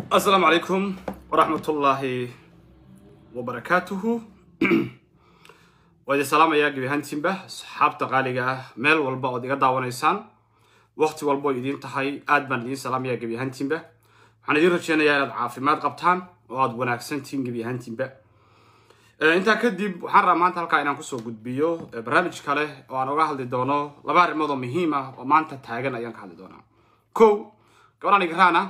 asalaamu calaykum waraxmatullaahi wabarakaatuhu waa idin salaamayaa gebi ahaantiinba asxaabta qaaliga ah meel walba ood iga daawanaysaan waqti walbo idiin tahay aad baan idiin salaamayaa gebi ahaantiinba waxaan idiin rajeynayaa inaad caafimaad qabtaan oo aad wanaagsantihiin gebi ahaantiinba intaa kadib waxaan rabaa maanta halkaa inaan kusoo gudbiyo barnaamij kale oo aan oga hadli doono laba arrimood oo muhiim ah oo maanta taagan ayaan ka hadli doonaa ko gabadhan igraana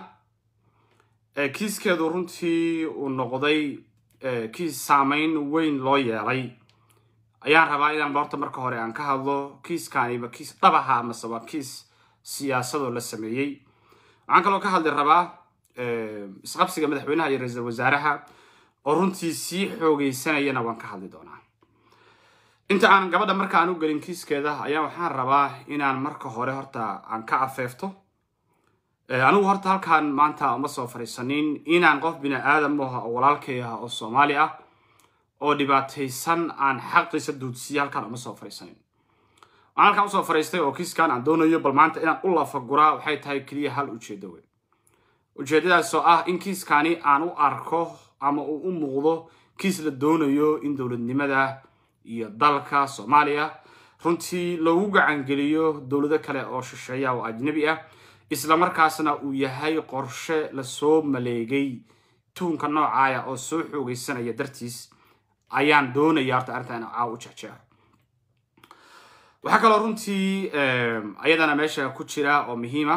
kiiskeedu runtii uu noqday kiis saameyn weyn loo yeelay ayaan rabaa inaan horta marka hore aan ka hadlo kiiskaaniba kiis dhabaha amase waa kiis siyaasadoo la sameeyey waxaan kaloo ka hadli rabaa isqabsiga madaxweynaha iyo ra-iisul wasaaraha oo runtii sii xoogeysanayana waan ka hadli doonaa inta aan gabadha marka aan u gelin kiiskeeda ayaa waxaan rabaa inaan marka hore horta aan ka afeefto anigu horta halkaan maanta uma soo fadhiisanin inaan qof bini aadam ah oo walaalkay ah oo soomaali ah oo dhibaataysan aan xaqiisa duudsiya halkaan uma soo fadhiisanin waxaan halkaan usoo fadhiistay oo kiiskan aan doonayo bal maanta inaan u lafaguraa waxay tahay keliya hal ujeedo wey ujeedadaas oo ah in kiiskani aan u arko ama uu u muuqdo kiis la doonayo in dowladnimada iyo dalka soomaaliya runtii loogu gacangeliyo dowlado kale oo shisheeya oo ajnabi ah isla markaasna uu yahay qorshe lasoo maleegay tuunka noocaaya oo soo xoogeysanaya dartiis ayaan doonaya horta arrinta in caaw u jecjeeco waxaa kaloo runtii ayadana meesha ku jira oo muhiima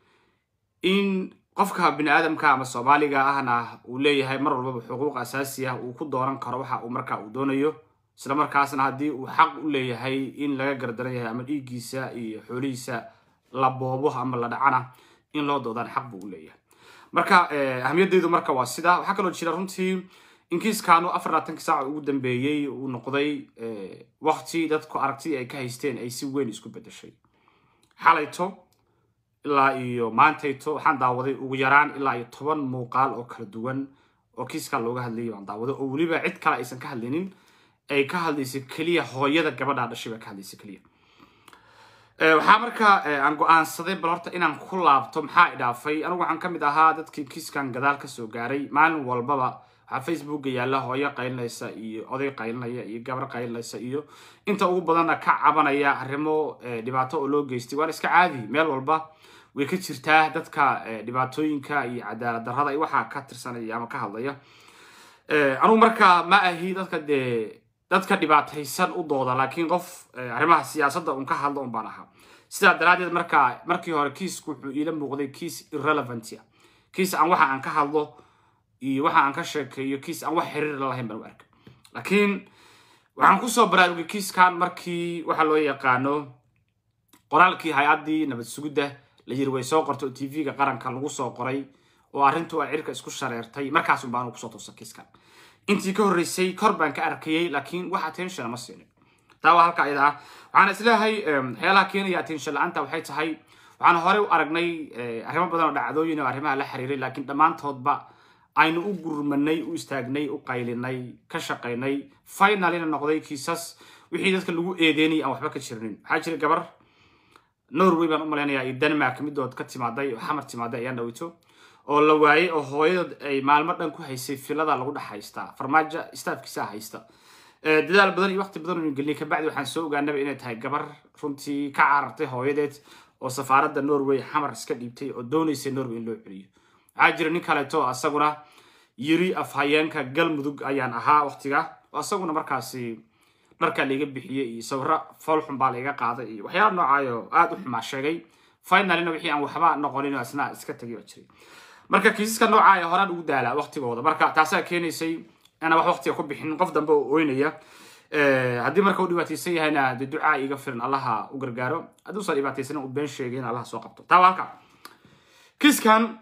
in qofka bini aadamka ama soomaaliga ahna uu leeyahay mar walbaba xuquuq asaasi ah uu ku dooran karo waxa uu markaa uu doonayo isla markaasna haddii uu xaq u leeyahay in laga gardaran yahay ama dhiiggiisa iyo xoolihiisa la boobo ama la dhacana in loo doodaan xaq buu u leeyahay marka ahmiyadeydu marka waa sida waxaa kaloo jira runtii in kiiskaanu afar labaatanki saaca ugu dambeeyey uu noqday wakti dadku aragtidii ay ka haysteen ay si weyn isku bedeshay xalayto ilaa iyo maantayto waxaan daawaday ugu yaraan ilaa iyo toban muuqaal oo kala duwan oo kiiskaa looga hadlayay baan daawaday oo weliba cid kale aysan ka hadlinin ay ka hadlaysa keliya hooyada gabadhaa dhashay baa ka hadlaysa keliya waxaa markaa aan go-aansaday bal horta inaan ku laabto maxaa idhaafay anigu waxaan ka mid ahaa dadkii kiiskan gadaal kasoo gaaray maalin walbaba waxaa facebooka yaalla hooyo qaylinaysa iyo oday qaylinaya iyo gabar qaylinaysa iyo inta ugu badanna ka cabanaya arrimo dhibaato oo loo geystay waan iska caadi meel walba way ka jirtaa dadka dhibaatooyinka iyo cadaalad darrada iyo waxaa ka tirsanaya ama ka hadlaya anigu markaa ma ahi dadka dee dadka dhibaataysan u dooda laakiin qof arrimaha siyaasadda un ka hadlo un baan ahaa sidaa daraaddeed markaa markii hore kiisku wuxuu iila muuqday kiis irrelevantia kiis aan waxa aan ka hadlo iyo waxa aan ka sheekeeyo kiis aan wax xiriir la lahayn baan u arkay laakiin waxaan kusoo baraarugay kiiskan markii waxa loo yaqaano qoraalkii hay-addii nabad sugidda la yiri way soo qortay oo t v-ga qaranka lagu soo qoray oo arrintu ay cirka isku shareertay markaasun baan kusoo toosa kiiskan intii ka horreysay kor baan ka arkayay laakiin wax attention ma siinin taa waa halka ayada ah waxaan isleeyahay waxyaalaha keenaya attention la-aanta waxay tahay waxaan horey u aragnay arrimo badan oo dhacdooyin oo arrimaha la xiriiray laakiin dhammaantoodba aynu u gurmanay u istaagnay u qaylinay ka shaqaynay finalina noqday kiisas wixii dadka lagu eedeynayay aan waxba ka jirinin waxaa jira gabar norway baan u malaynayaa iyo denmark midood ka timaaday oo xamar timaaday ayaan dhawito oo la waayey oo hooyadood ay maalmo dhan ku haysay filada lagu dhex haystaa farmaajo staafkiisa haysta dadaal badan iyo waqti badan uu geliyay kabacdi waxaan soo ogaanaba inay tahay gabar runtii ka carartay hooyadeed oo safaaradda norway xamar iska dhiibtay oo doonaysay norway in loo celiyo waxaa jira nin kaleeto asaguna yiri afhayeenka galmudug ayaan ahaa waqtiga oo asaguna markaasi dharkaa laiga bixiyey iyo sawiro foolxun baa laiga qaaday iyo waxyaala noocaayo aada u xumaa sheegay finalina wixii aan waxba noqonin asna iska tagay baa jiray marka kiisaska noocaaya horaan ugu daalaa waqtigooda marka taasaa keenaysay inaan wax waqtiga ku bixin qof dambe oo oynaya haddii marka u dhibaataysan yahayna dee ducaa iga filan allaha u gargaaro hadduusan dhibaataysanin u been sheegay in allaha soo qabto taa waa halka kiiskan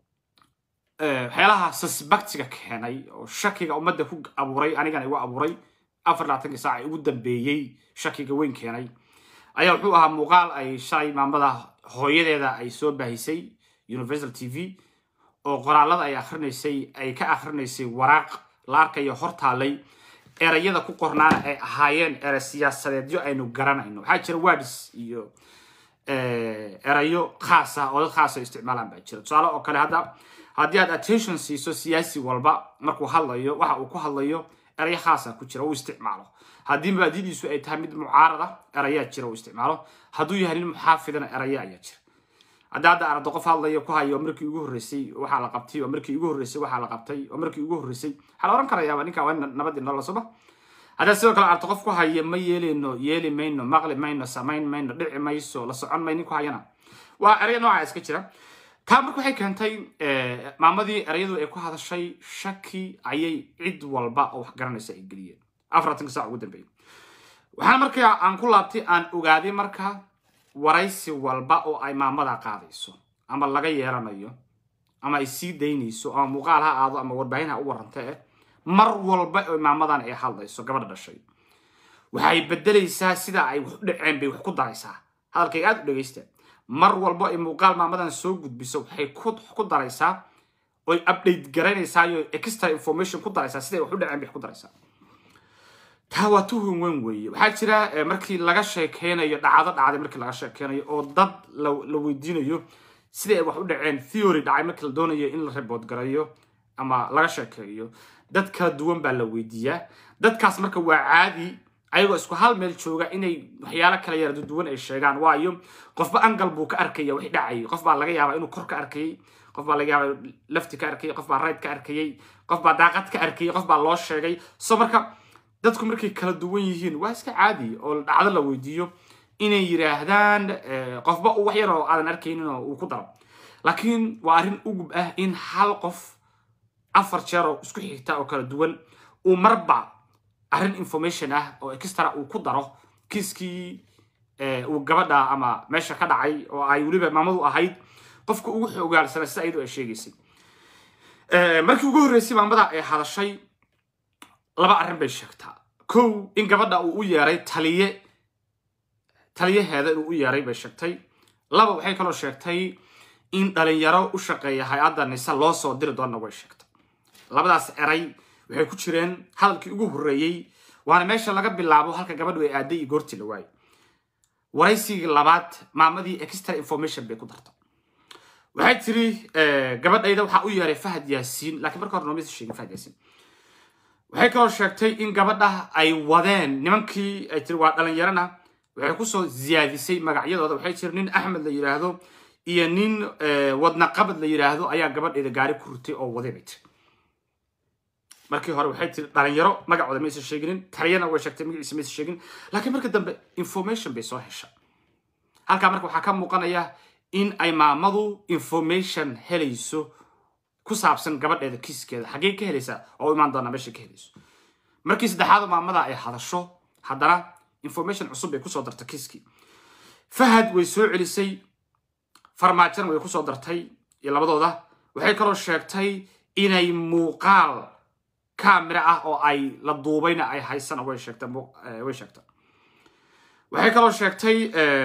waxyaalaha suspectiga keenay oo shakiga ummadda ku abuuray anigana igu abuuray afar labaatankii saaca ugu dambeeyey shakiga weyn keenay ayaa wuxuu ahaa muuqaal ay shalay maamada hooyadeeda ay soo baahisay universal t v oo qoraalada ay akrinaysay ay ka akrinaysay waraaq la arkayo hortaalay erayada ku qornaana ay ahaayeen ere siyaasadeedyo aynu garanayno waxaa jira words iyo erayo khaas ah oo dad khaasa isticmaalaan baa jira tusaale oo kale hadda haddii aad attention siiso siyaasi walba markuu hadlayo waxa uu ku hadlayo erayo khaasa ku jira uu isticmaalo haddii mabaadidiisu ay tahay mid mucaarada erayaa jira uu isticmaalo hadduu yahay nin muxaafidana eraya ayaa jira hadda hadda aragto qof hadlayo ku hayo markii ugu horreysay waxaa la qabtay oo markii ugu horreysay waxaa la qabtay oo markii ugu horreysay waxaa la oran karayaaba ninka waa nabadii nolol soba haddaad sidoo kale aragto qof ku haya ma yeeleyno yeeli mayno maqli mayno samayn mayno dhici mayso la socon may nin ku hayana waa eraya nooca iska jira taa marka waxay keentay maamadii erayadu ay ku hadashay shaki ayay cid walba oo wax garanaysa ay geliyeen afartanka saac ugu dambeeyay waxaana markaa aan ku laabtay aan ogaaday marka waraysi walba oo ay maamada qaadayso ama laga yeelanayo ama ay sii daynayso ama muuqaal ha aado ama warbaahin ha u warranta eh mar walba oo maamadan ay hadlayso gabadha dhashay waxay bedelaysaa sida ay wax u dhaceen bay wax ku daraysaa hadalkayga aad u dhegaysta mar walba ay muuqaal maamadan soo gudbiso waxay ku daraysaa oy update garaynaysaa iyo extra information ku daraysaa siday wax u dhaceen bay wax ku daraysaa taa waa tuhun weyn weeye waxaa jira markii laga sheekeynayo dhacdo dhacday markii laga sheekeynayo oo dad la weydiinayo siday ay wax u dhaceen theory dhacay markii la doonayo in la report garayo ama laga sheekeeyo dad kala duwan baa la weydiiyaa dadkaas marka waa caadi ayagoo isku hal meel jooga inay waxyaalo kala yara duwan ay sheegaan waayo qofba angal buu ka arkaya wixii dhacayay qof baa laga yaabaa inuu kor ka arkayay qof baa laga yaabaa lafti ka arkayay qof baa right ka arkayay qof baa daaqad ka arkayay qof baa loo sheegay so marka dadku markay kala duwan yihiin waa iska caadi oo dhacdo la weydiiyo inay yidhaahdaan qofba wax yar oo aadan arkaynin oo uu ku daro laakiin waa arrin ugub ah in hal qof afar jeer oo isku xigta oo kala duwan uu marba arrin information ah oo extra uu ku daro kiiskii uu gabadha ama meesha ka dhacay oo ay weliba maamadu ahayd qofka ugu xoogaalsana sida iyadoo ay sheegaysay markii ugu horreysay maamada ay hadashay laba arrin bay sheegtaa kow in gabadha uu u yeeray taliye taliyaheeda inuu u yeeray bay sheegtay laba waxay kaloo sheegtay in dhalinyaro u shaqeeya hay-adda nise loo soo diri doonna way sheegtay labadaas eray waxay ku jireen hadalkii ugu horreeyey waana meesha laga bilaabo halka gabadhu ay aaday iyo goortii la waayey waraysigii labaad maamadii extra information bay ku darta waxay tiri gabadhayda waxaa u yeeray fahad yaasiin laakiin marka hore noomisa sheegin fahad yaasiin waxay kaloo sheegtay in gabadha ay wadeen nimankii ay tiri waa dhalinyarana waxay kusoo ziyaadisay magacyadooda waxay tiri nin axmed la yidhaahdo iyo nin wadna qabad la yidhaahdo ayaa gabadhayda gaari ku rutay oo waday bay tiri markii hore waxay tiri dhalinyaro magacooda maysa sheeginin taliyana way sheegtay magaciisa maysa sheegin laakiin marka dambe information bay soo hesha halkaa marka waxaa ka muuqanaya in ay maamadu information helayso ku saabsan gabadheeda kiiskeeda xaggee ka helaysaa oo imaan doonaa meesha ka helayso markii saddexaad maamada ay hadasho haddana information cusub bay kusoo dartay kiiskii fahad way soo celisay farmaajona way kusoo dartay iyo labadooda waxay kaloo sheegtay inay muuqaal camera ah oo ay la duubayna ay haysana way sheegtay way sheegtay waxay kaloo sheegtay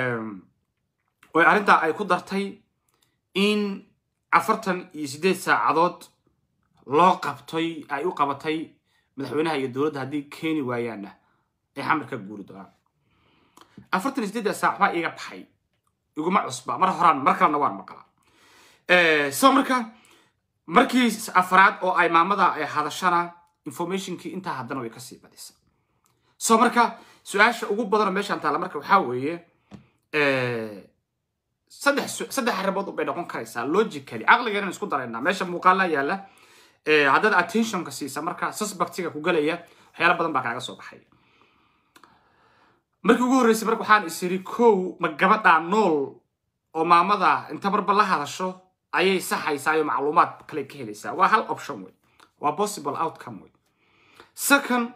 oy arrintaa ay ku dartay in afartan iyo siddeed saacadood loo qabtay ay u qabatay madaxweynaha iyo dowladda haddii keeni waayaanna ay xamar ka guuri doonaan afartan iyo siddeedda saac baa iga baxay iguma cusba mar horaan mar kalena waan maqlaa so marka markii afraad oo ay maamada ay hadashana informationkii intaa haddana way kasii badisa so marka su-aasha ugu badanoo meeshaan taalla marka waxaa weeye saddex saddex arrimood bay noqon karaysaa logically caqligeenan isku daraynaa meesha muuqaala yaalla haddaad attentionka siisa marka suspectiga ku galaya waxyaala badan baa kaaga soo baxay markii ugu horreysay marka waxaan is iri kow ma gabadhaa nool oo maamada inta marba la hadasho ayay saxaysaa iyo macluumaad kale ka helaysaa waa hal option wey waa possible outcome wey second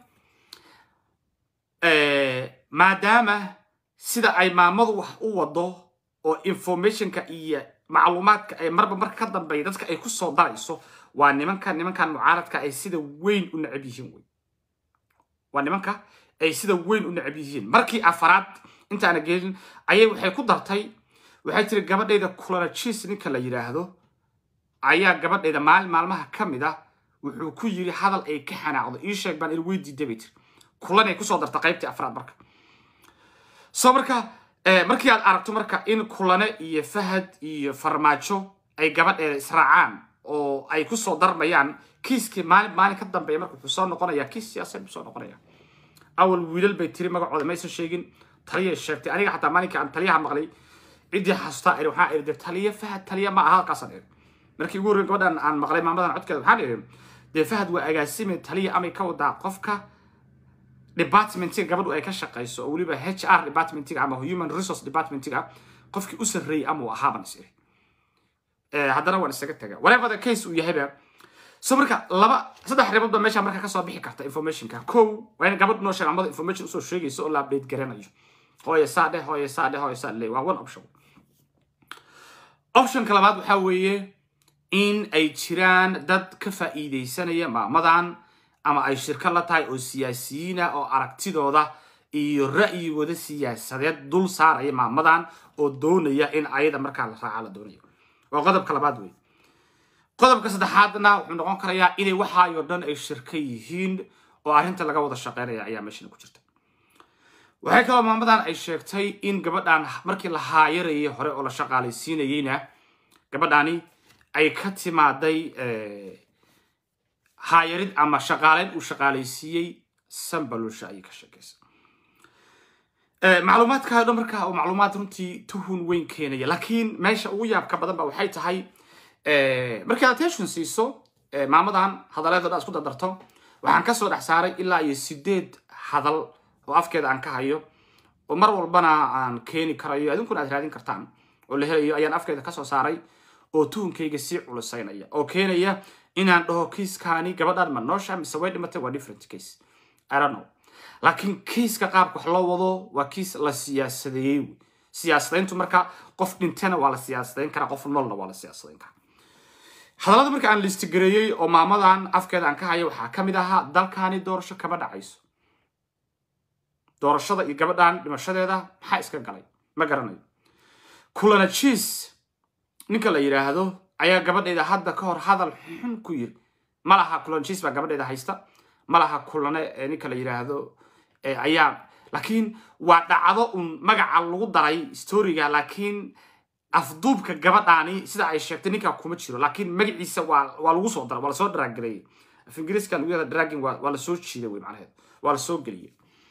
maadaama sida ay maamadu wax u wado oo informationka iyo macluumaadka ay marba marka ka dambeeya dadka ay ku soo darayso waa nimanka nimankan mucaaradka ay sida weyn u necab yihiin wey waa nimanka ay sida weyn u necab yihiin markii afaraad intaana gelin ayay waxay ku dartay waxay tiri gabadhayda culanajiis ninka la yidhaahdo ayaa gabadhayda maalin maalmaha ka mid ah wuxuu ku yiri hadal ay ka xanaaqdo ii sheeg baan il weydiida bay tiri kulanay kusoo darta qaybtii afraad marka soo marka markii aad aragto marka in kulane iyo fahad iyo farmaajo ay gabadheeda israacaan oo ay kusoo darmayaan kiiskii maalin maalin ka dambeeya marka wuxuu soo noqonaya kiis siyaasadeed buu soo noqonaya awal wiilal bay tiri magacooda maysan sheegin taliyay sheegtay aniga xataa maalinka aan taliyaha maqlay ciddii xasuustaa iri waxaan iri de taliya fahad taliya ma aha halkaasaan iri markii ugu horreyn gabadhan aan maqlay maamadan codkeeda waxaan iri dee fahad waa agaasime taliya amay ka wadaa qofka departmentiga gabadhu ay ka shaqayso oo weliba h r departmentiga ama human resource departmentiga qofkii u sarreeyey ama uu ahaaban is iri haddana waan isaga taga whatever the case uu yahayba so marka laba saddex arrimood ba meesha marka kasoo bixi karta informationka kow waa in gabadh noo sheeg amada information usoo sheegayso oo la update garanayo hooye saa dheh hooye saa dheh hooye saa dheh waa one option optionka labaad waxaa weeye in ay jiraan dad ka faa'iidaysanaya maamadan ama ay shirkad la tahay oo siyaasiyiina oo aragtidooda iyo ra'yigooda siyaasadeed dul saaraya maamadan oo doonaya in ayada markaa la raaca la doonayo waa qodobka labaad wey qodobka saddexaadna wuxuu noqon karayaa inay waxaayoo dhan ay shirka yihiin oo arrinta laga wada shaqeynaya ayaa meeshana ku jirta waxay kaloo maamadan ay sheegtay in gabadhan markii la haayarayay hore oo la shaqaalaysiinayeyna gabadhani ay ka timaaday haayarid ama shaqaaleyn uu shaqaalaysiiyey sambalusha ayay ka sheekaysa macluumaadka o dhan markaa oo macluumaad runtii tuhun weyn keenaya laakiin meesha ugu yaabka badan ba waxay tahay markii aad attention siiso maamadan hadaleed o dhan isku dardarto waxaan kasoo dhex saaray ilaa iyo sideed hadal oo afkeeda aan ka hayo oo mar walbana aan keeni karayo adinkuna aad raadin kartaan oo la helayo ayaan afkeeda kasoo saaray oo tuhunkayga sii culusaynaya oo keenaya inaan dhaho kiiskaani gabadhan ma noosha mise way dhimatay waa different case i don't know laakiin kiiska qaabka wax loo wado waa kiis la siyaasadeeyey wey siyaasadayntu marka qof dhintana waa la siyaasadayn karaa qof noolna waa la siyaasadayn karaa hadallada marka aan listigareeyey oo maamadan afkeeda aan ka hayo waxaa ka mid ahaa dalkaani doorasho kama dhacayso doorashada iyo gabadhan dhimashadeeda maxaa iska galay ma garanayo kulana jiis ninka la yidhaahdo ayaa gabadheeda hadda ka hor hadal xun ku yiri ma laha kulana jiis baa gabadheeda haysta ma laha kulane ninka la yidhaahdo ayaa laakiin waa dhacdo un magaca lagu daray storiga laakiin afduubka gabadhaani sida ay sheegtay ninkaa kuma jiro laakiin magaciisa waa waa lagu soo daray waa lasoo draageleyey af ingiriiska lagu yahda dragging waa waa lasoo jiiday wey macnaheed waa lasoo geliyey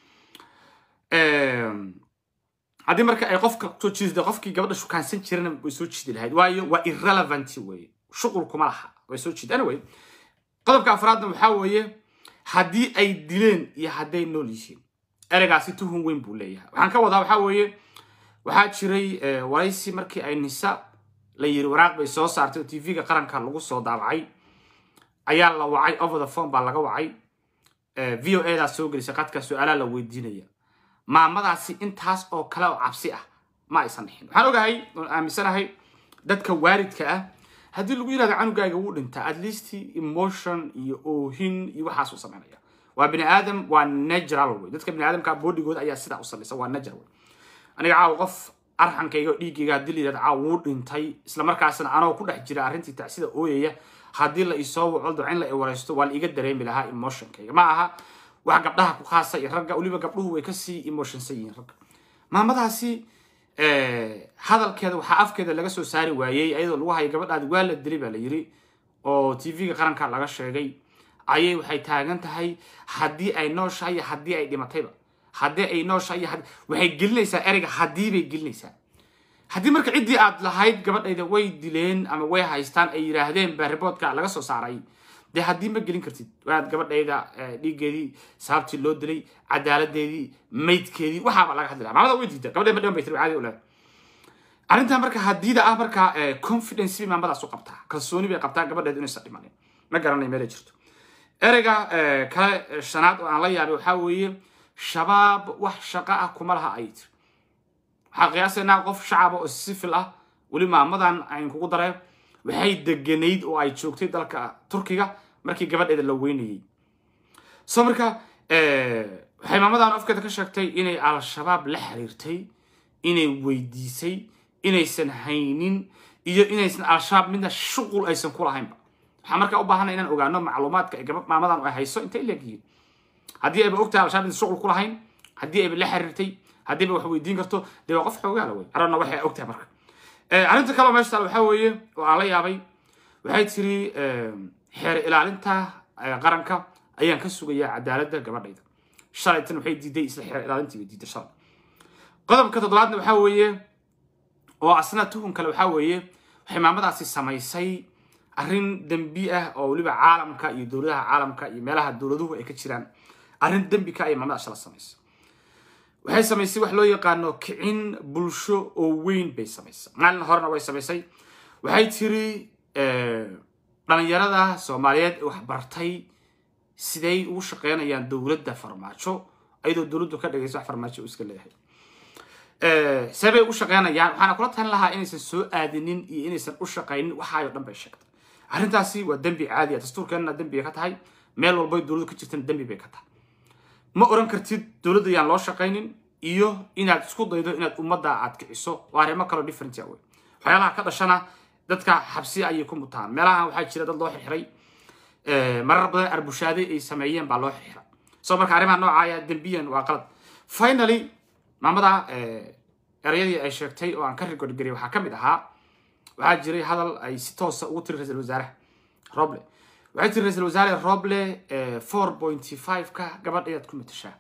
haddii marka ay qofka soo jiidda qofkii gabadha shukaansan jirana way soo jiidi lahayd waayo waa irrelevant weye shuqul kuma laha way soo jiida anyway qodobka afraadna waxaa weeye haddii ay dileen iyo hadday nool yihiin ereygaasi tuhun weyn buu leeyahay waxaan ka wadaa waxaa weeye waxaa jiray waraysi markii ay nisa la yiri waraaq bay soo saartay oo tv-ga qaranka lagu soo daabacay ayaa la wacay over the phone baa laga wacay v o a daa soo gelisay qadka su-aalaa la weydiinaya maamadaasi intaas oo kale oo cabsi ah ma aysan dhixin waxaan ogahay oon aaminsanahay dadka waaridka ah haddii lagu yirahdo canugaaga wuu dhintaa at least emotion iyo oohin iyo waxaasuu samaynaya waa bini aadam waa natural wey dadka bini aadamka bodigooda ayaa sidaa u samaysa waa natural wey aniga caawa qof arxankayga oo dhiiggayga haddii la yirahdo caawa wuu dhintay isla markaasna anoo ku dhex jira arrintii tacsida ooyaya haddii la isoo waco dabcin la i waraysto waa la iga dareemi lahaa emotionkayga ma aha wax gabdhaha ku khaasa iyo ragga weliba gabdhuhu way kasii emotionsan yihiin ragga maamadaasi hadalkeeda waxaa afkeeda laga soo saari waayey ayadoo lagu hayo gabadhaadi waa la dilay baa la yiri oo tv-ga qaranka laga sheegay ayay waxay taagan tahay haddii ay nooshahay iyo haddii ay dhimatayba haddii ay nooshahay iyo waxay gelinaysaa ereyga haddii bay gelinaysaa haddii marka ciddii aad lahayd gabadhayda way dileen ama way haystaan ay yidhaahdeen baa riboodka laga soo saaray dee haddii ma gelin kartid waad gabadhayda dhiiggeedii sababtii loo dilay cadaaladeedii maydkeedii waxaaba laga hadli laha maamada way diida gabadhay ma dhiman bay tiri caadi ulaad arrintaa marka haddiida ah marka confidence bay maamadaas u qabtaa kalsooni bay qabtaa gabadheedu inaysan dhimanin ma garanay meelay jirto ereyga kale shanaad oo aan la yaabay waxaa weeye shabaab wax shaqo ah kuma laha ay tiri waxaa qiyaasaynaa qof shacaba oo sifil ah weli maamadan ayn kugu dareen waxay deganayd oo ay joogtay dalka turkiga markii gabadheeda la weynayey so marka waxay maamadan afkeeda ka sheegtay inay al-shabaab la xiriirtay inay weydiisay inaysan haynin iyo inaysan al-shabaab midna shuqul aysan ku lahaynba waxaa markaa u baahana inaan ogaano macluumaadka ay gabadh maamadan ay hayso intay leegyihiin haddii ayba ogtahay al-shabaab inaysan shuqul ku lahayn haddii ayba la xiriirtay haddiiba wax weydiin karto dee waa qof xoogaala wey arana waxay og tahay marka arrinta kaleo meesha taal waxaa weeye oo aan la yaabay waxay tiri xeer ilaalinta qaranka ayaan ka sugayaa cadaaladda gabadhayda shalaytan waxay diiday isla xeer ilaalintiiba diiday shalay qodobka toddobaadna waxaa weeye oo asna tuhun kale waxaa weeye waxay maamadaasi samaysay arrin dembi ah oo weliba caalamka iyo dowladaha caalamka iyo meelaha dowladuhu ay ka jiraan arrin dembi ka ayay maamada shala samaysay waxay samaysay wax loo yaqaano kicin bulsho oo weyn bay samaysay maalin horena way samaysay waxay tiri dhalinyarada soomaaliyeed ee waxbartay siday ugu shaqeynayaan dowladda farmaajo ayadoo dowladdu ka dhigaysa wax farmaajo uu iska leeyahay see bay ugu shaqeynayaan waxaana kula talin lahaa inaysan soo aadinin iyo inaysan u shaqaynin waxaayo dhan bay sheegtay arrintaasi waa dembi caadi ah dastuurkeenna dembi ka tahay meel walbay dowladdu ka jirtana dembi bay ka tahay ma oran kartid dowladda yaan loo shaqaynin iyo inaad isku daydo inaad ummadda aad kiciso waa arrimo kaloo different ah wey waxyaalaha ka dhashana dadka xabsi ayay ku mutaan meelahan waxaa jira dad loo xirxiray marar badan arbushaade ay sameeyeen baa loo xirxiray so marka arrimaha noocaaya dembiyan waa qalad finally maamada erayadii ay sheegtay oo aan ka rigodgariyay waxaa ka mid ahaa waxaa jiray hadal ay si toosa ugu tiri ra-isul wasaaraha roble waxay tiri ra-isul wasaare roble four pointy five ka gabadhayaad ku matashaa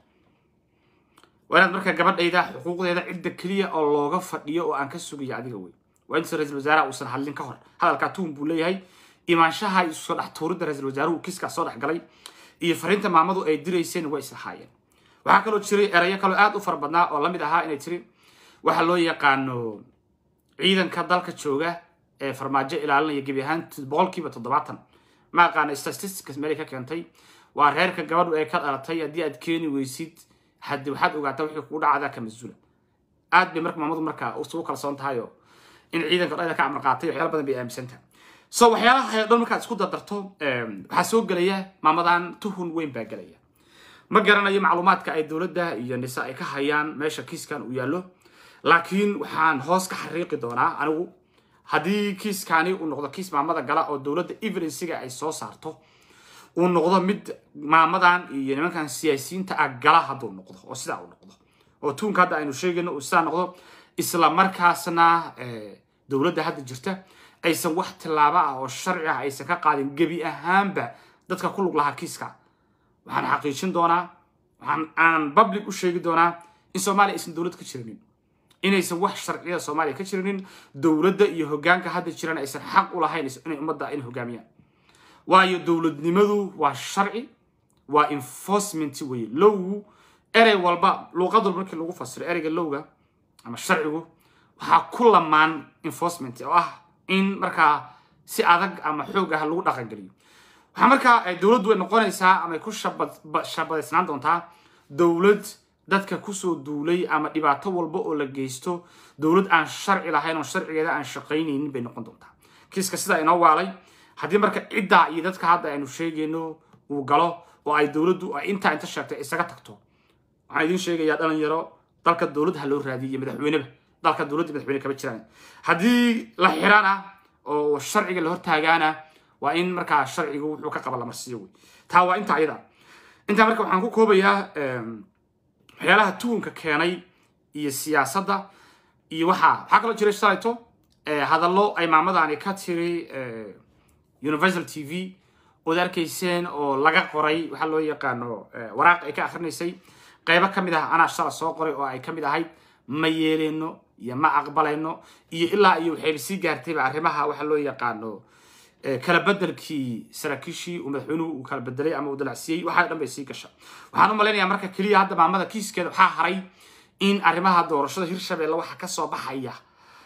waa inaad marka gabadhayda xuquuqdeeda cidda keliya oo looga fadhiyo oo aan ka sugayo adiga wey waa inta ra-isul wasaaraha uusan hadlin ka hor hadalkaa tuhun buu leeyahay imaanshaha isu soo dhex tuuridda ra-isul wasaaruhu kiiskaa soo dhex galay iyo fariinta maamadu ay dirayseen way islahaayeen waxaa kaloo jiray erayo kaloo aad u fara badnaa oo lamid ahaa inay tiri waxa loo yaqaano ciidanka dalka jooga ee farmaajo ilaalinaya gebi ahaan boqolkiiba toddobaatan ma aqaana statistics meelay ka keentay waa reerka gabadhu ay ka dhalatay haddii aad keeni weysid haddi waxaad ogaataa wixii kugu dhacdaa ka mas-uula aad bay marka maamadu markaa usugu kalsoon tahay oo in ciidanka dhayda ka amar qaatay waxyaala badan bay aaminsan tahay so waxyaalaha oo dhan markaad isku dardarto waxaa soo gelaya maamadan tuhun weyn baa gelaya ma garanayo macluumaadka ay dowladda iyo nisa ay ka hayaan meesha kiiskan uu yaallo laakiin waxaan hoos ka xariiqi doonaa anigu haddii kiiskani uu noqdo kiis maamada gala oo dowladda evidensiga ay soo saarto uu noqdo mid maamadan iyo nimankan siyaasiyiinta ah gala hadduu noqdo oo sidaa uu noqdo oo tuunka hadda aynu sheegayno uu sidaa noqdo isla markaasna dowladda hadda jirta aysan wax tillaabo ah oo sharci ah aysan ka qaadin gebi ahaanba dadka ku lug lahaa kiiska waxaan xaqiijin doonaa waxaan aan public u sheegi doonaa in soomaaliya aysan dowlad ka jirinin inaysan wax sharciyada soomaaliya ka jirinin dowladda iyo hoggaanka hadda jiran aysan xaq u lahayn inay ummadda in hogaamiyaan waayo dowladnimadu waa sharci waa enforcement weye lowgu erey walba luuqad walba markii lagu fasiro ereyga lowga ama sharcigu waxaa ku lamaan enforcement oo ah in markaa si adag ama xoog ah lagu dhaqangeliyo waxaa markaa dowladdu ay noqonaysaa ama ay ku shabadaysnaan doontaa dowlad dadka kusoo duulay ama dhibaato walba oo la geysto dowlad aan sharci lahayn oo sharcigeeda aan shaqaynaynin bay noqon doontaa kiiska sidaa inoo waalay haddii marka ciddaa iyo dadka hadda aynu sheegayno uu galo oo ay dowladdu ay intaa inta sheegtay isaga tagto waxaan idiin sheegayaa dhalinyaro dalka dowlad ha loo raadiyo iyo madaxweyneba dalka dowladda madaxweyne kama jiraan haddii la xirana oo sharciga la hortaagaana waa in markaa sharcigu wuxuu ka qaba la marsiiyo wey taa waa inta ayada intaa marka waxaan ku koobayaa waxyaalaha tuunka keenay iyo siyaasadda iyo waxaa waxaa kaloo jiray shalayto hadallo ay maamadani ka tiri universal t v ood arkayseen oo laga qoray waxaa loo yaqaano waraaq ay ka akrinaysay qaybo ka mid ah anaa shala soo qoray oo ay ka mid ahayd ma yeeleyno iyo ma aqbalayno iyo ilaa iyo waxayba sii gaartayba arrimaha waxa loo yaqaano kala bedelkii saraakiishii uu madaxweynuhu uu kala bedelay ama uu dalacsiiyey waxaa dhan bay sii gasha waxaan u malaynayaa marka keliya hadda maamada kiiskeeda waxaa haray in arrimaha doorashada hirshabeelle waxa ka soo baxaya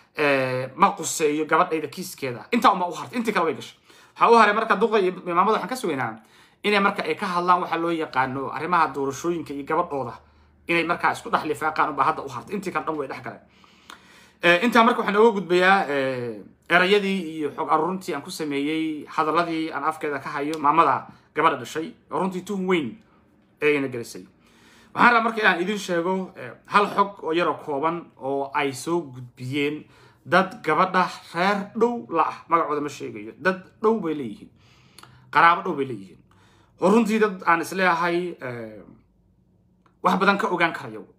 ma quseeyo gabadhayda kiiskeeda intaa uma u hartay intii kale way gashay waxaa u haray marka duqa iyo maamada waxaan ka sugaynaa inay marka ay ka hadlaan waxa loo yaqaano arrimaha doorashooyinka iyo gabadhooda inay markaa isku dhex lifaaqaan unbaa hadda u hartay intii kale dhan way dhex galeen intaa marka waxaan ooga gudbayaa erayadii iyo xog aruurintii aan ku sameeyey hadaladii aan afkeeda ka hayo maamada gabadha dhashay oo runtii tuhun weyn eegana gelisay waxaan rabaa marka inaan idin sheego hal xog oo yaroo kooban oo ay soo gudbiyeen dad gabadha reer dhow la ah magacooda ma sheegayo dad dhow bay leeyihiin qaraabo dhow bay leeyihiin oo runtii dad aan isleeyahay wax badan ka ogaan karayo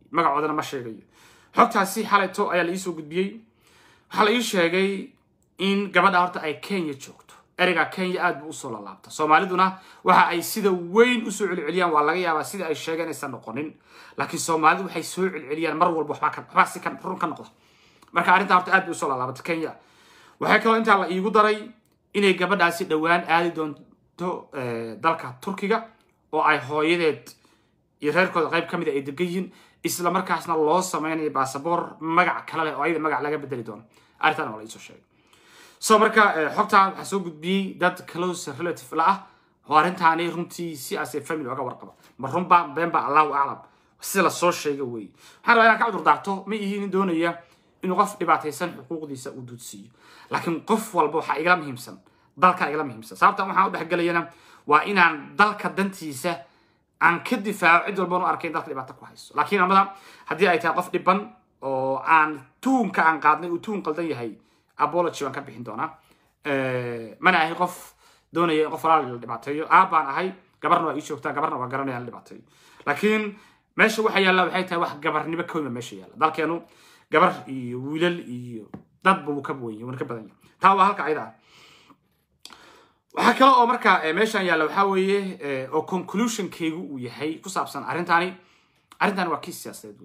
magacoodana ma sheegayo xogtaasi xalayto ayaa la iisoo gudbiyey waxaa la ii sheegay in gabadha horta ay kenya joogto ereyga kenya aad buu usoo lalaabta soomaaliduna waxa ay sida weyn usoo celceliyaan waa laga yaabaa sida ay sheegeen aysan noqonin laakiin soomaalidu waxay soo celceliyaan mar walba waxbaa si run ka noqda marka arrintaa horta aad bay usoo lalaabata kenya waxaa kaloo intaa la iigu daray inay gabadhaasi dhowaan aadi doonto dalka turkiga oo ay hooyadeed iyo reerkooda qayb ka mid a ay degan yihiin isla markaasna loo sameynayo basaboor magac kale leh oo ayada magac laga bedeli doono arrintan waa la iisoo sheegay so marka xogtaa waxaa soo gudbiyey dad close relative la ah oo arrintaani runtii si aase family oga warqaba ma runba beenba allahu aclam sida lasoo sheega weeye waxaan rabaa inaan ka cudur daarto ma ihi nin doonaya inuu qof dhibaataysan xuquuqdiisa uu duudsiiyo laakiin qof walba waxaa igala muhiimsan dalka igala muhiimsan sababtan waxaan u dhexgelayana waa inaan dalka dantiisa aan ka difaaco cid walban u arkay in dalka dhibaato ku hayso laakiin amada haddii ay tahay qof dhiban oo aan tuunka aan qaadnay uu tuun qaldan yahay apology waan ka bixin doonaa mana ahay qof doonaya in qof walaal la dhibaateeyo aabbaan ahay gabarna waa ii joogtaa gabarna waa garanaya la dhibaateeyo laakiin meesha waxa yaalla waxay tahay wax gabarnimo kowma meesha yaalla dalkeenu gabar iyo wiilal iyo dadba wuu ka wenya wuuna ka badan yahay taa waa halka ayada ah waxaa kale oo marka meeshan yaalla waxaa weeye oo conclusionkaygu uu yahay ku saabsan arrintaani arrintaani waa kiis siyaasadeed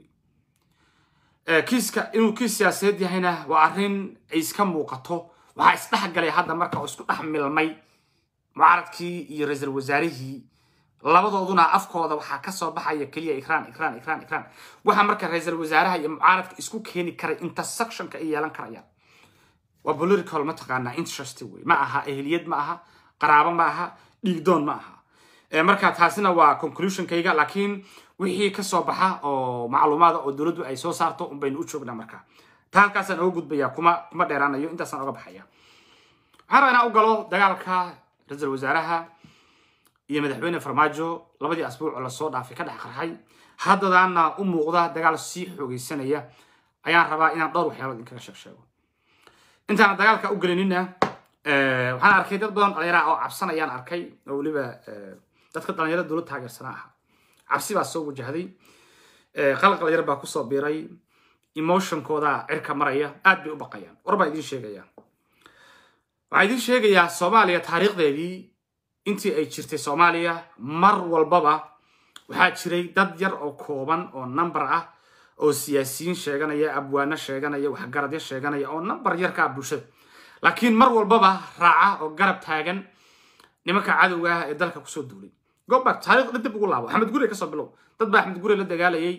wey kiiska inuu kiis siyaasadeed yahayna waa arrin ay iska muuqato waxaa isdhex galay hadda marka oo isku dhex milmay mucaaradkii iyo ra-iisul wasaarihii labadooduna afkooda waxaa kasoo baxaya keliya ikraan ikraan ikraan ikraan waxa marka ra-iisul wasaaraha iyo mucaaradka isku keeni karay intersectionka ay yeelan karayaan waa political mataqaanaa interest wey ma aha ehliyad ma aha qaraabo ma aha dhiigdoon ma aha marka taasina waa conclusionkayga laakiin wixii kasoo baxa oo macluumaada oo dowladdu ay soo saarto un baynu u joognaa marka taa halkaasaan oga gudbaya kuma kuma dheeraanayo intaasaan oga baxaya waxaan rabaa inaan u galo dagaalka ra-iisul wasaaraha iyo madaxweyne farmaajo labadii asbuuc oo lasoo dhaafay ka dhex qarxay haddadaana u muuqda dagaal sii xoogeysanaya ayaan rabaa inaan dhowr waxyaalood idinkaga sheeg sheego intaana dagaalka u gelinina waxaan arkay dad badan dhalinyara oo cabsanayaan arkay oo weliba dadka dhalinyarada dowlad taageersana aha cabsi baa soo wajahday qalqal yar baa kusoo biiray emotionkooda cirka maraya aad bay u baqayaan war baa idiin sheegaya waxaa idiin sheegayaa soomaaliya taariikhdeedii intii ay jirtay soomaaliya mar walbaba waxaa jiray dad yar oo kooban oo number ah oo siyaasiyiin sheeganaya abwaano sheeganaya waxgaradyo sheeganaya oo number yar ka ah bulshada laakiin mar walbaba raaca oo garab taagan nimanka cadowga ah ee dalka kusoo duulay goback taarikhda dib ugu laabo axmed gure kasoo bilow dad baa axmed gure la dagaalayay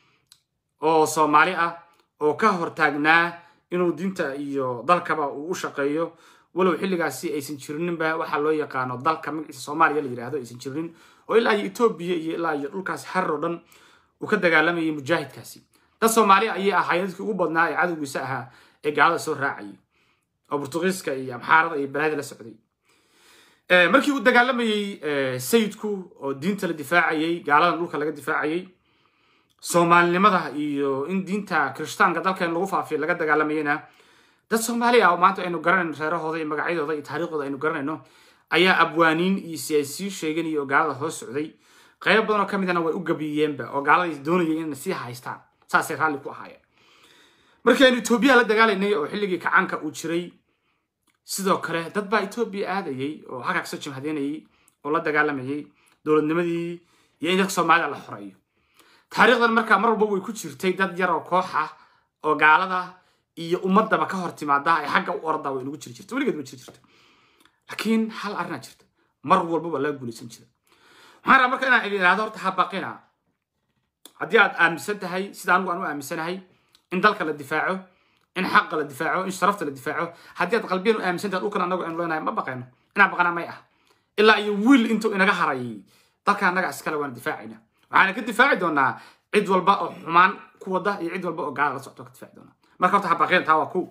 oo soomaali ah oo ka hortaagnaa inuu diinta iyo dalkaba uu u shaqeeyo walow xilligaasi aysan jirininba waxaa loo yaqaano dalka magaciisa soomaaliya la yidhaahdo aysan jirinin oo ilaa iyo etoobiya iyo ilaa iyo dhulkaas harar oo dhan uu ka dagaalamayay mujaahidkaasi dad soomaaliya ayay ahaayeen dadkii ugu badnaa ee cadowgiisa ahaa ee gaalada soo raacayay oo burtuqiiska iyo amxaarada iyo balaada la socday markii uu dagaalamayey sayidku oo diinta la difaacayay gaaladan dhulka laga difaacayay soomaalinimada iyo in diinta kirishtaanka dalkeen lagu faafiyo laga dagaalamayana dad soomaali ah oo maanta aynu garanayno reerahooda iyo magacyadooda iyo taariikhdooda aynu garanayno ayaa abwaaniin iyo siyaasiyiin sheeganaya oo gaalada hoos socday qaybo badan oo ka midana way u gabiyeenba oo gaalada doonayay inay sii haystaan saasay raalli ku ahaayeen markii aynu etoobiya la dagaalaynay oo xilligii kacaanka uu jiray sidoo kale dad baa etoobiya aadayay oo halkaa kasoo jimhadeynayay oo la dagaalamayay dowladnimadii iyo in dadka soomaalida la xoreeyo taariikhdan markaa mar walba way ku jirtay dad yar oo koox ah oo gaalada iyo ummadaba ka hor timaada ay xagga u ordaa way nagu jiri jirta weligeed ma jiri jirta laakiin hal arrinaa jirta mar walba waa laga guulaysan jira waxaan rabaa marka inaan idin ihahdo horta habaqina haddii aad aaminsan tahay sida anigu aan u aaminsanahay in dalka la difaaco in xaqa la difaaco in sharafta la difaaco haddii aad qalbiyan u aaminsan tahay dhulkan anagu aynu leenahay ma baqayno inaan baqana may ah ilaa iyo wiil intuu inaga harayay dalka annaga iskale waana difaacayna waxaana ka difaaci doonaa cid walba oo xumaan ku wada iyo cid walba oo gaala la socto ka difaaci doonaa marka horta habaqeen taa waa kow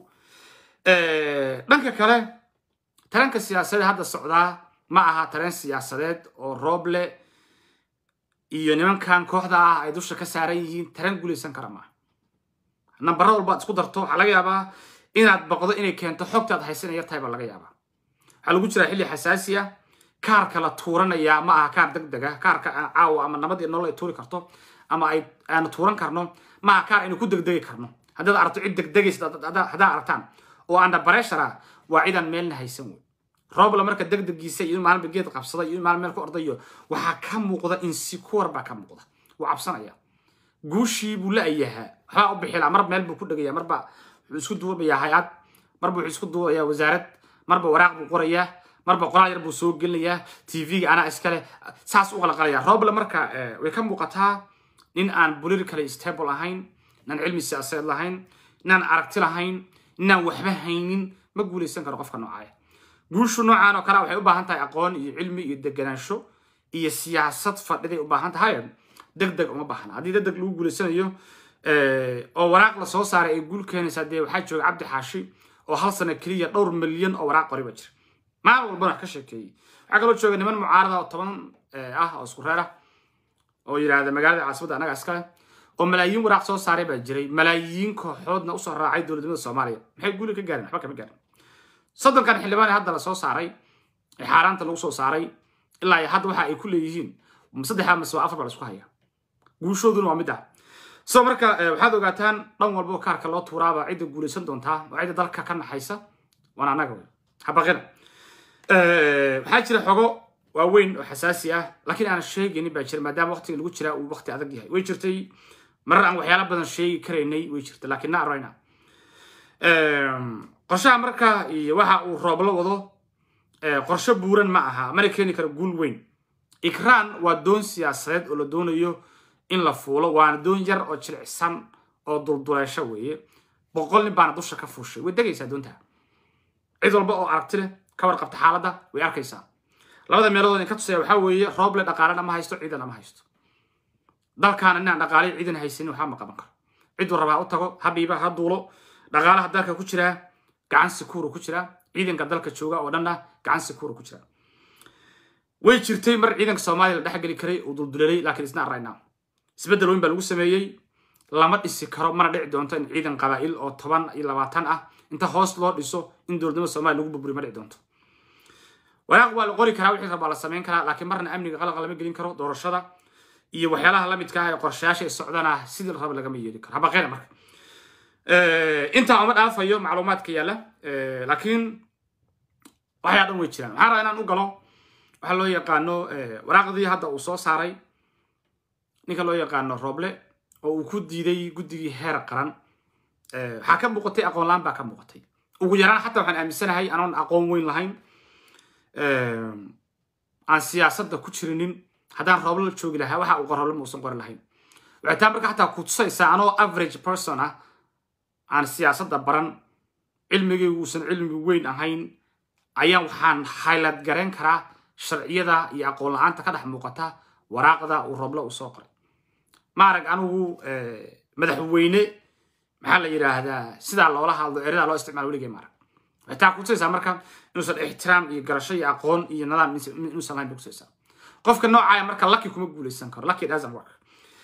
dhanka kale taranka siyaasadeed hadda socdaa ma aha tareen siyaasadeed oo rooble iyo nimankan kooxda ah ay dusha ka saaran yihiin tareen guulaysan kara maaha nambara walba ad isku darto waxaa laga yaabaa inaad baqdo inay keento xogtaad haysan yar tahay baa laga yaabaa waxaa lagu jiraa xilli xasaasi ah kaarka la tuuranaya ma aha kaar deg deg ah kaarka caawa ama nabad iyo nolol ay tuuri karto ama ay aanu tuuran karno maaha kaar aynu ku degdegi karno haddaad aragto cid degdegaysa haddaa aragtaan oo anda bareshara waa cidaan meelna haysan wey roobla marka degdegiisa iyo in maalinba geed qabsada iyo in maalin meel ku ordayo waxaa ka muuqda insecure baa ka muuqda wuu cabsanaya guushii buu la-yahaa waxbaa u bixila mar meel buu ku dhegaya marba wuxuu isku duubayaa hay-ad marba wuxuu isku duubayaa wasaarad marba waraaq buu qorayaa marba qoraal yar buu soo gelinayaa tv-ga anaa iskale saas u qalaqalaya roobla marka way ka muuqataa nin aan politically stable ahayn inaan cilmi siyaasadeed lahayn inaan aragti lahayn inaan waxba haynin ma guulaysan karo qofka noocaaya guushu noocaan oo kale waxay u baahan tahay aqoon iyo cilmi iyo deganaansho iyo siyaasad fadhiday u baahan tahay deg deg uma baahna haddii deg deg lagu guulaysanayo oo waraaq la soo saaray ay guul keenaysaa dee waxaa jooga cabdi xaashi oo hal sano keliya dhowr milyan oo waraaq qori ba jira maalin walbana wax ka sheekeeyey waxaa kaloo jooga niman mucaarada oo toban ah oo isku reer ah oo yidhaahda magaalada caasimada annaga iskale oo malaayiin waraaq soo saaray baa jiray malaayiin kooxoodna usoo raacay dowladnimada soomaaliya maxay guuli ka gaareen waxba kama gaarin soddonkan xildhibaan ee hadda la soo saaray ee xaaraanta lagu soo saaray ilaa iyo hadda waxa ay ku leeyihiin saddexa mase waa afar baa la isku haya guushooduna waa mid ah so marka waxaad ogaataan dhan walbo kaarka loo tuuraaba cidda guulaysan doontaa waa cidda dalka ka naxaysa waana annaga wey habaqina waxaa jira xogo waaweyn oo xasaasi ah laakiin aan sheegaynin baa jira maadaama waqtiga lagu jiraa uu waqti adag yahay way jirtay marar aan waxyaala badan sheegi karaynay way jirta laakiin na arayna qorshaha marka iyo waxa uu rooblo wado qorshe buuran ma aha mana keeni karo guul weyn ikraan waa doon siyaasadeed oo la doonayo in la fuulo waana doon yar oo jilicsan oo dulduleesho weeye boqol nin baana dusha ka fuushay way degaysaa doontaa cid walba oo aragti leh ka warqabta xaaladda way arkaysaa labada meelood in ka tusaya waxaa weeye rooble dhaqaalena ma haysto ciidana ma haysto dalkaana inaan dhaqaalay ciidan haysanin waxba ma qaban karo ciduu rabaa u tago ha dhiiba ha duulo dhaqaalaha dalka ku jiraa gacan sikuuru ku jiraa ciidanka dalka jooga oo dhanna gacan sikuuru ku jiraa way jirtay mar ciidanka soomaaliya la dhexgeli karay uu duldulelay laakiin isna arayna isbeddel weyn baa lagu sameeyey lama dhisi karo mana dhici doonto in ciidan qabaa'il oo toban iyo labaatan ah inta hoos loo dhiso in dowladnimada soomaaliya lagu burburiyo ma dhici doonto waraaq waa la qori karaa wixii rabaa la samayn karaa laakiin marna amniga qalqa lama gelin karo doorashada iyo waxyaalaha la midka ah ee qorshayaasha ay socdana sidii la raba lagama yeeli karo habaqeena marka intaa uma dhaafayo macluumaadka yaalla laakiin waxyaa dhan way jiraan waxaan rabaa inaan u galo waxaa loo yaqaano waraaqdii hadda uu soo saaray ninka loo yaqaano rooble oo uu ku diiday guddigii heer qaran waxaa ka muuqatay aqoon la-aan baa ka muuqatay ugu yaraan xataa waxaan aaminsanahay anoon aqoon weyn lahayn aan siyaasadda ku jirinin haddaan rooble la joogi lahaa waxa uu qorole muusan qori lahayn waxay taa marka xataa ku tusaysaa anoo average person ah aan siyaasadda baran cilmigaygu uusan cilmi weyn ahayn ayaan waxaan highlight garayn karaa sharciyada iyo aqoon la-aanta ka dhex muuqata waraaqda uu roble uu soo qoray ma arag anigu madaxweyne maxaa la yidhaahdaa sidaa loola hadlo eradaa loo isticmaalo weligay ma arag waxay taa kutusaysaa marka inuusan ixtiraam iyo garasho iyo aqoon iyo nidaam inuusan lahayn bay kutusaysaa qofka noocaaya marka lucky kuma guulaysan karo lucky doesn't work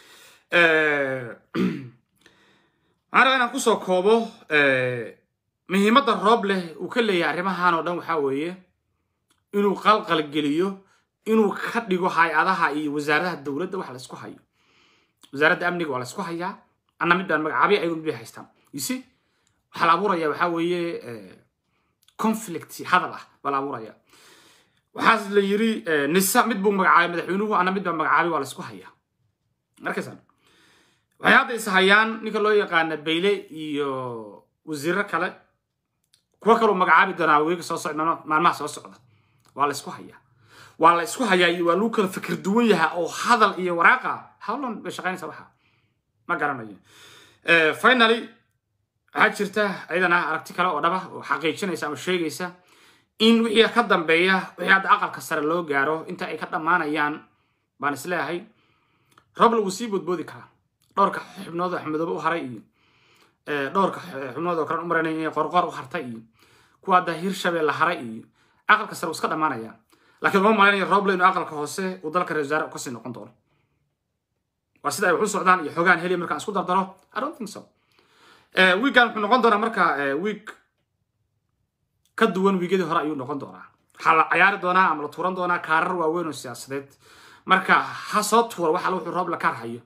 waxaan rabaa inaan kusoo koobo muhiimadda roob leh uu ka leeyahay arrimahan oo dhan waxaa weeye inuu qalqal geliyo inuu ka dhigo hay-adaha iyo wasaaradaha dowladda wax la isku hayo wasaaradda amniga waa la isku hayaa anna midaan magacaabay ayagu mid bay haystaan yuse waxaa la abuuraya waxaa weeye conflict hadal ah baa la abuuraya waxaas la yiri nisa mid buu magacaabay madaxweynuhu anna mid baa magacaabay waa la isku hayaa markaysaan waxay hadda is hayaan ninka loo yaqaana bayle iyo wasiiro kale kuwo kaleu magacaabi doonaa weega soo socda maalmaha soo socda waa la isku hayaa waa la isku hayaa iyo waa lagu kala fikir duwan yahaa oo hadal iyo waraaqa howlan bay shaqaynaysa waxa ma garanayo finally waxaa jirta ayadana aragti kale oo dhaba oo xaqiijinaysa ama sheegaysa in wixii ka dambeeya wixii hadda aqalka sare loo gaaro inta ay ka dhammaanayaan baan isleeyahay roble wuu sii boodboodi karaa dhowrka xubnood oo axmedoobe u haray iyo dhowrka xubnood oo kalen u maranay inay qorqor u hartay iyo kuwa hadda hirshabelle haray iyo aqalka sare wuu iska dhammaanaya laakiin uma malaynayo roble inuu aqalka hoose uu dalka reer wasaare kasii noqon doono waa sida ay wax u socdaan iyo xogaan heliya markaan isku dardaro i don't think so wiigan wuxuu noqon doonaa marka wiig ka duwan wiigyadii hore ayuu noqon doonaa waxaa la cayaari doonaa ama la tuuran doonaa kaarar waaweyn oo siyaasadeed marka ha soo tuura waxa wuxuu roob la kaar hayo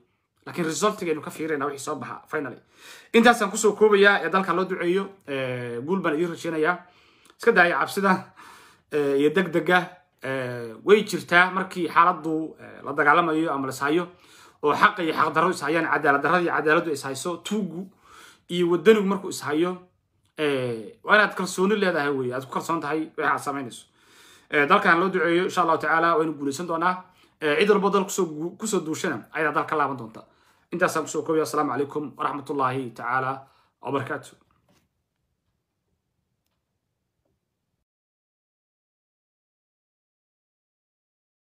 laakiin resultigaynu ka fiirayna wixii soo baxa finally intaasaan kusoo koobayaa ee dalka loo duceeyo guul baan idiin rajeynayaa iska daaya cabsida iyo degdega way jirtaa markii xaaladdu la dagaalamayo ama lashayo oo xaqa iyo xaqdarro ishayaan cadaalad darrada iyo cadaaladdu ishayso tuugu iyo wadanigu markuu ishayo waa inaad kalsooni leedahay wey aad ku kalsoon tahay wixii aad samaynayso dalkan loo duceeyo insha allahu tacaala waynu guulaysan doonaa cid walbo dal kusoo duushana ayadaa dal ka laaban doonta intaasaan kusoo koobaya asalaamu calaykum waraxmatullaahi tacaala wabarakaatu